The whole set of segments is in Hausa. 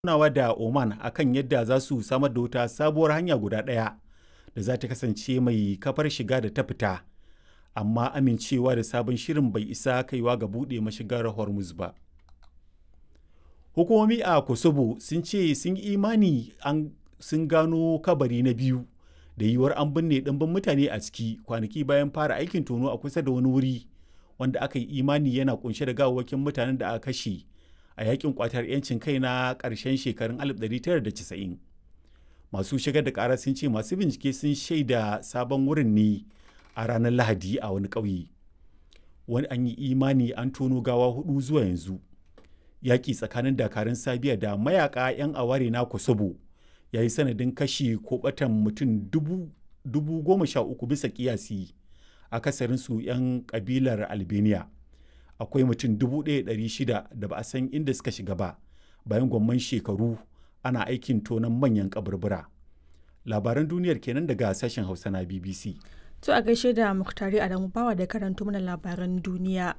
tattaunawa da Oman akan yadda za su samar da wata sabuwar hanya guda ɗaya da za ta kasance mai kafar shiga da ta fita, amma amincewa da sabon shirin bai isa kaiwa ga buɗe mashigar Hormuz ba. Hukumomi a Kosovo sun ce sun yi imani sun gano kabari na biyu da yiwuwar an binne ɗimbin mutane a ciki kwanaki bayan fara aikin tono a kusa da wani wuri wanda aka yi imani yana kunshe da gawawwakin mutanen da aka kashe a yakin kwatar 'yancin kai na ƙarshen shekarun 1990. Masu shigar da ƙara sun ce masu bincike sun shaida sabon wurin ne a ranar Lahadi a wani ƙauye. Wani an yi imani an tono gawa hudu zuwa yanzu. Yaƙi tsakanin dakarun Sabiya da mayaka 'yan aware na Kosovo ya yi sanadin kashi ko batan mutum dubu goma sha uku bisa kiyasi akasarinsu 'yan kabilar albania akwai mutum dubu ɗaya shida da ba a san inda suka shiga ba bayan gwamman shekaru ana aikin tonon manyan kaburbura labaran duniyar kenan daga sashen hausa na bbc to a gaishe da muktari adamu bawa da karanto mana labaran duniya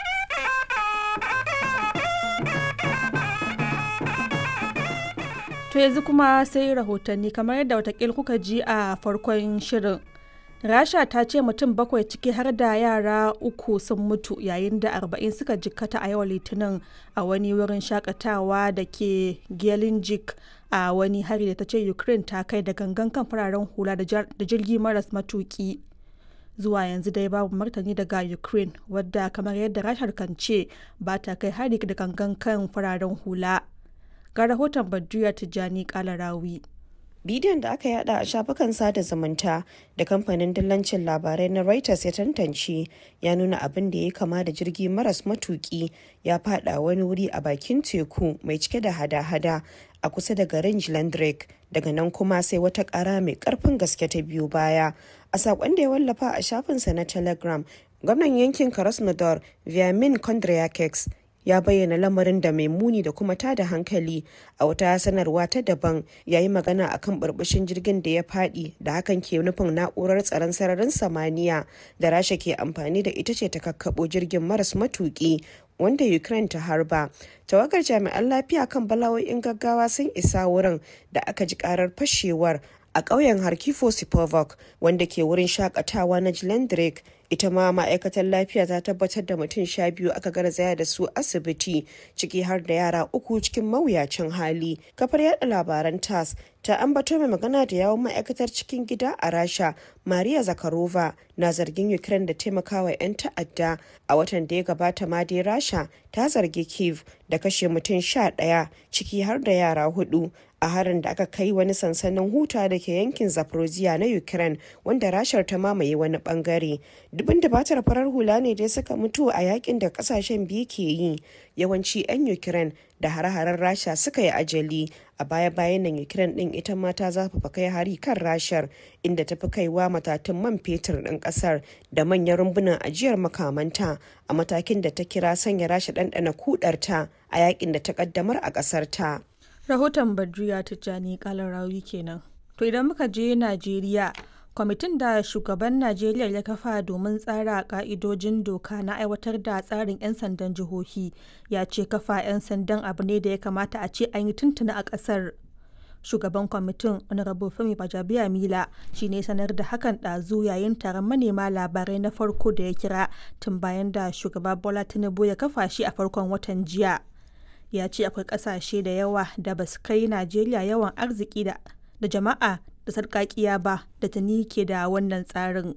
To yanzu kuma sai rahotanni kamar yadda watakil kuka ji a farkon shirin. Rasha ta ce mutum bakwai ciki har da yara uku sun mutu yayin da arba'in suka jikkata a yau litinin a wani wurin shakatawa da ke Gelinjik a wani hari da ta ce Ukraine ta kai da gangan kan fararen hula da jirgi maras matuki. Zuwa yanzu dai babu martani daga Ukraine wadda kamar yadda Rashar kan ce ba ta kai hari da gangan kan fararen hula. ga rahoton Badriya Tijjani Kalarawi. Bidiyon da aka yada a shafukan sada zumunta da kamfanin dillancin labarai na Reuters ya tantance ya nuna abin da ya kama da jirgi maras matuki ya fada wani wuri a bakin teku mai cike da hada-hada a kusa da garin Jlandrek daga nan kuma sai wata kara mai karfin gaske ta biyu baya. A sakon da ya wallafa a shafinsa na Telegram, gwamnan yankin Krasnodar Vyamin Kondryakeks ya bayyana lamarin da mai muni da kuma tada hankali a wata sanarwa ta daban ya yi magana akan burbushin jirgin da ya fadi da hakan ke nufin na'urar tsaron sararin samaniya da rasha ke amfani da ita ce ta kakkabo jirgin maras matuki wanda ukraine ta harba tawagar jami'an lafiya kan bala'o'in gaggawa sun isa wurin da aka ji karar fashewar a ƙauyen harkifo sipovok wanda ke wurin shakatawa na jilendrek ita ma ma'aikatar lafiya ta tabbatar da mutum sha biyu aka garzaya da su asibiti ciki har da yara uku cikin mawuyacin hali kafar yada labaran tas ta ambato mai magana da yawon ma'aikatar cikin gida a rasha maria zakarova na zargin ukraine da taimakawa 'yan ta'adda a watan da ya gabata ma dai rasha ta zargi kiev da kashe mutum sha ɗaya ciki har da yara hudu a harin da aka kai wani sansanin huta da ke yankin zaporozhia na ukraine wanda rashar ta mamaye wani bangare dubin batar farar hula ne dai suka mutu a yakin da kasashen biyu ke yi yawanci 'yan ukraine da hare-haren rasha suka yi ajali a baya-bayan nan ukraine din ita ma ta zafafa kai hari kan rashar inda ta fi kaiwa matatun man fetur din kasar da manyan rumbunan ajiyar makamanta a matakin da ta kira sanya rasha ɗanɗana kudarta a yakin da ta kaddamar a ƙasar ta. rahoton badriya tijjani kalarawi kenan to idan muka je najeriya kwamitin da shugaban najeriya ya kafa domin tsara ka'idojin doka na aiwatar da tsarin 'yan sandan jihohi ya ce kafa 'yan sandan abu ne da ya kamata a ce an yi tuntuna a ƙasar shugaban kwamitin honorable femi bajabiya mila shi ne sanar da hakan ɗazu yayin taron manema labarai na farko da ya kira tun bayan da shugaba bola tinubu ya kafa shi a farkon watan jiya ya ce akwai kasashe da yawa da ba su kai najeriya yawan arziki da jama'a da sarkakiya ba da tuni ke da wannan tsarin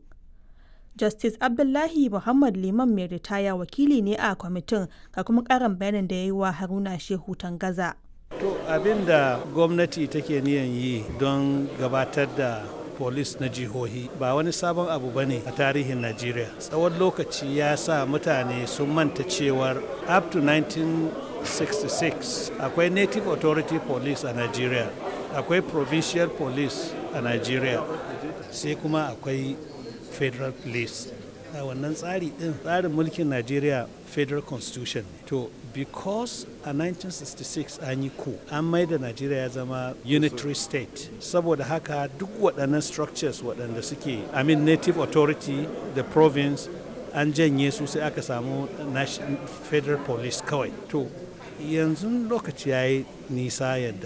justice abdullahi muhammad liman mai ritaya wakili ne a kwamitin ga kuma karin bayanin da ya yi wa haruna shehu tangaza to abin da gwamnati take niyan yi don gabatar da polis na jihohi ba wani sabon abu ba ne a tarihin najeriya tsawon lokaci ya sa mutane sun manta cewar up to 1966 akwai native authority police a nigeria akwai provincial police a nigeria sai kuma akwai federal police a wannan tsari din tsarin mulkin nigeria federal constitution to because a 1966 an yi ku an mai da nigeria ya zama unitary state saboda haka duk waɗannan structures waɗanda suke i mean native authority the province an janye su sai aka samu federal police kawai to yanzu lokaci ya yi nisa yadda